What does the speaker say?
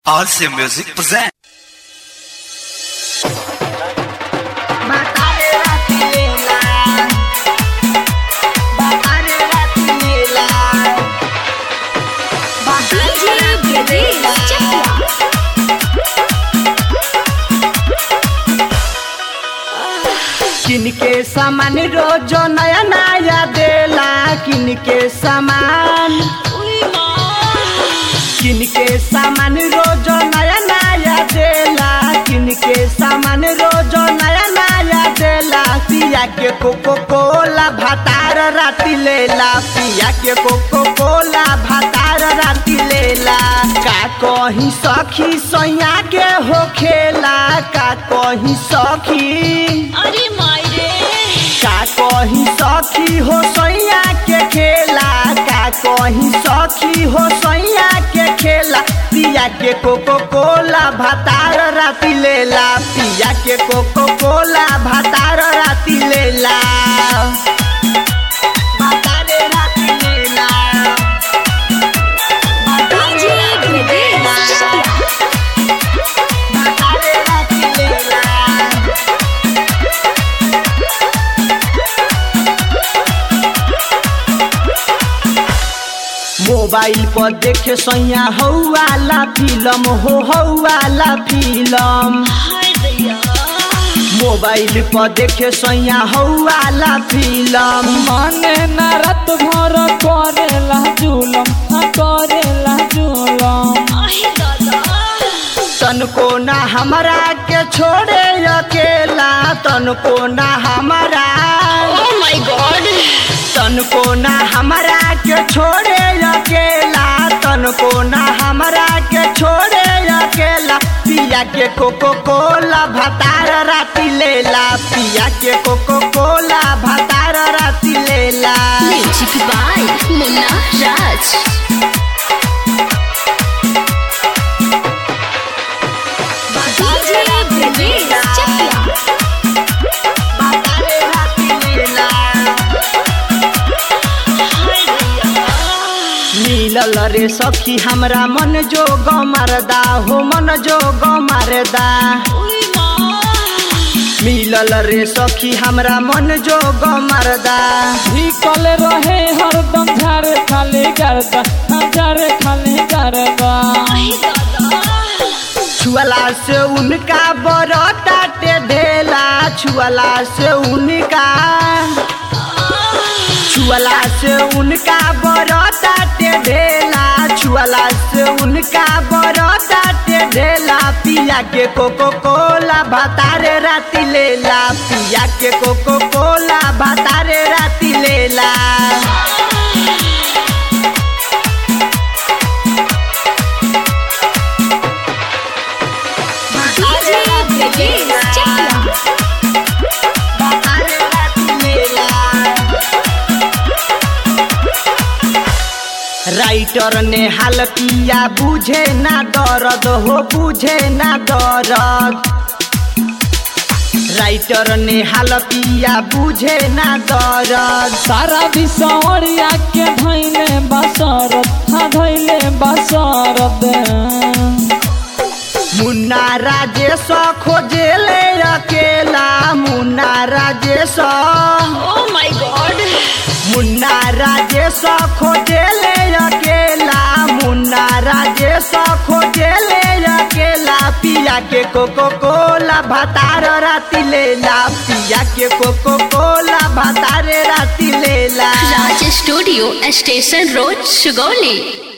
RC Music present. Batalha Latila Batalha Latila Batalha Latila किनके सामान रोज नया नया देला किनके सामान किनके सामान रोज नया नया देला किनके सामान रोज नया नया देला पिया के कोको कोला भातार राती लेला पिया के कोको कोला भातार राती लेला का कहीं सखी सैया के हो खेला का कहीं सखी अरे मायरे का कहीं सखी हो सैया के खेला का कहीं सखी हो सैया के खेला पिया के कोको कोला भातार राती लेला पिया के कोको कोला भातार राती लेला भातारे राती लेला भातारे राती लेला भातारे राती लेला मोबाइल पर देखे सैया हौवाला फिल्म हो हौवाला फिल्म हाय दैया मोबाइल पर देखे सैया हौवाला फिल्म माने न रात भर करेला जुलम हाँ करेला जुलम आहे दादा तनको ना हमरा के छोड़े अकेला तनको ना हमारा ओ माय गॉड तनको ना हमरा के छोड़े अकेला तनको ना हमरा के छोड़े अकेला पिया के कोको कोला भातार राती लेला पिया के कोको कोला भातार राती लेला म्यूजिक बाय मुन्ना राज भातार राती लेला भातार राती लेला हाय दैया मिलल रे सखी हमरा मन जो मरदा हो मन जो मरदा ओए माँ मिलल रे सखी हमरा मन जो मरदा ढिकल रहे हरदम झारे खाली करदा हाँ झारे खाली करदा आहे दादा छुअला से उनका बरता टे ढेला छुअला से उनका छुअला से उनका बरता टे ढेला छुअला से उनका बरता टे ढेला पिया के कोको कोला भातारे राती लेला पिया के कोको कोला भातारे राती लेला डीजे ब्रजेश चकिया भातारे राती लेला राइटर ने हाल पिया बुझे ना दर्द हो बुझे ना दर्द राइटर ने हाल पिया बुझे ना दर्द सारा बिसौरिया के धैले बसरत हाँ धैले बसरत मुन्ना राजेश खोजेले अकेला Munna Rajesh oh my God Munna Rajesh खोजेले अकेला मुन्ना राजेश खोजेले अकेला पिया के कोको कोला भातार राती लेला पिया के कोको कोला भातारे राती लेला Raj studio station road Sugauli